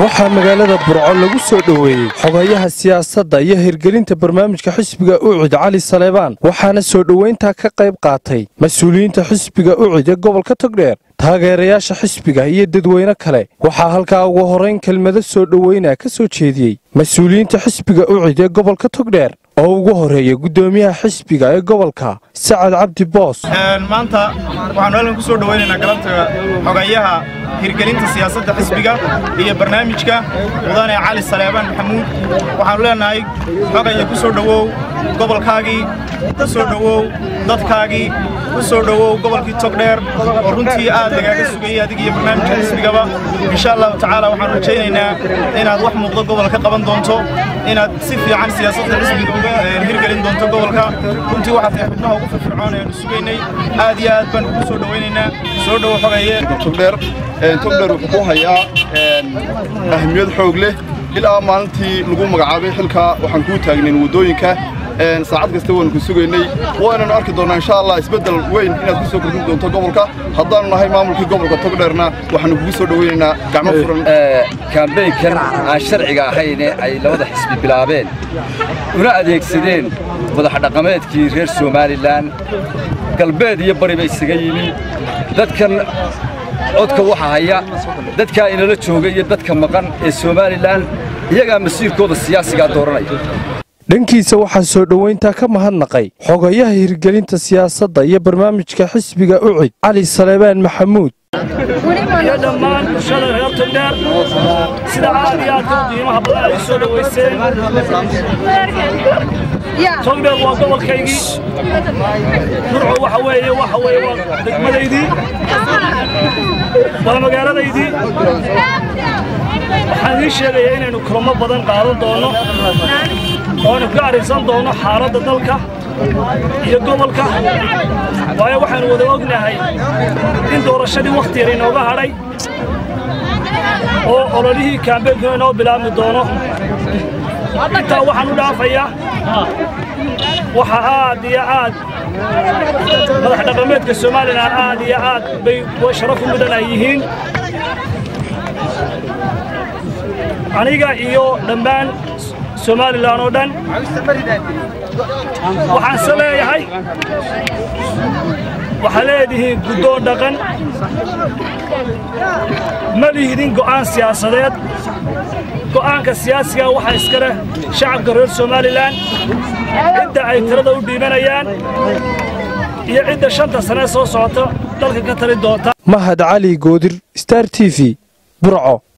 waxaa magaalada burco lagu soo dhoweeyey xogayaha siyaasadda iyo hirgelinta barnaamijka xisbiga ucid cali saleebaan waxaana soo dhoweyntaa ka qayb qaatay mas-uuliyiinta xisbiga ucid ee gobolka togdheer taageerayaasha xisbiga iyo dadweyne kale waxaa halkaa ugu horrayn kelmado soo dhoweynaa ka soo jeediyey mas-uuliyiinta xisbiga ucid ee gobolka togdheer oo ugu horreeya guddoomiyaha xisbiga ee gobolka sacad cabdi boos maanta waxaanu halkan ku soo dhowaynaynaa galabta xogayaha hirgelinta siyaasadda xisbiga iyo barnaamijka mudane cali saleebaan maxamuud waxaannu leennahay xogaya ku soo dhowow gobolkaagii ku soo dhowow dadkaagii ku soo dhowow gobolkii togdheer oo runtii aad lagaaga sugayey adig iyo barnaamijka xisbigaba insha allahu tacaala waxaanu rajaynaynaa inaad wax muuqdo gobolka ka qaban doonto inaad si fiican siyaasadda xisbiga uga hirgelin doonto gobolka runtii waxaad tahay xubnaha ugu firfircoon eanu sugaynay aad iyo aad baan ugu soo dhowaynaynaa soo dhowo xogaye togdheer togdheer wuxuu ku hayaa ahmiyad xoog leh ilaa maalintii lagu magacaabay xilka waxaan kuu taagnayn waddooyinka saacad kasta waanu ku sugaynay waynanu arki doonnaa insha allah isbeddel weyn inaad ku soo kordhin doonto gobolka haddaannu nahay maamulkii gobolka togdheerna waxaanu kugu soo dhowaynaynaa gacmo furan kaambeynkan aan sharciga ahayne ay labada xisbi bilaabeen una adeegsadeen madaxdhaqameedkii reer somalilan galbeed iyo bariba isaga yimi dadkan codka waxa haya dadkaa inala jooga iyo dadka maqan ee somalilan iyagaa masiirkooda siyaasigaa dooranaya dhankiisa waxaa soo dhoweyntaa ka mahadnaqay xogayaha hirgelinta siyaasadda iyo barnaamijka xisbiga ucid cali saleebaan maxamuud iyo dhammaan bulshada reer togdheer sida aad iyo aadka u qiimaha badan ay soo dhowayseen togdheer waa gobolkaygii burco waxa weeye waxa weeye waa degmadaydii waa magaaladaydii waxaan idiin sheegayaa inaynu kulamo badan qaadan doonno oonu ka arrinsan doonno xaaladda dalka iyo gobolka waayo waxaanu wada ognahay in doorashadii wakhti yar inooga hadhay oo ololihii kaambeynkuna inoo bilaabmi doono intaa waxaan u dhaafayaa waxa aad iyo aad madax dhaqameedka somalilan aad iyo aad bay sharaf u mudan ay yihiin aniga iyo dhammaan somalilan oo dhan waxaanse leeyahay waxaa leedihiin guddoon dhaqan ma lihidin go'aan siyaasadeed go'aanka siyaasiga waxaa iska leh shacabka reer somalilan cidda ay tirada u dhiibanayaan iyo cidda shanta sane soo socota dalka ka tali doonta mahad cali goodir star t v burco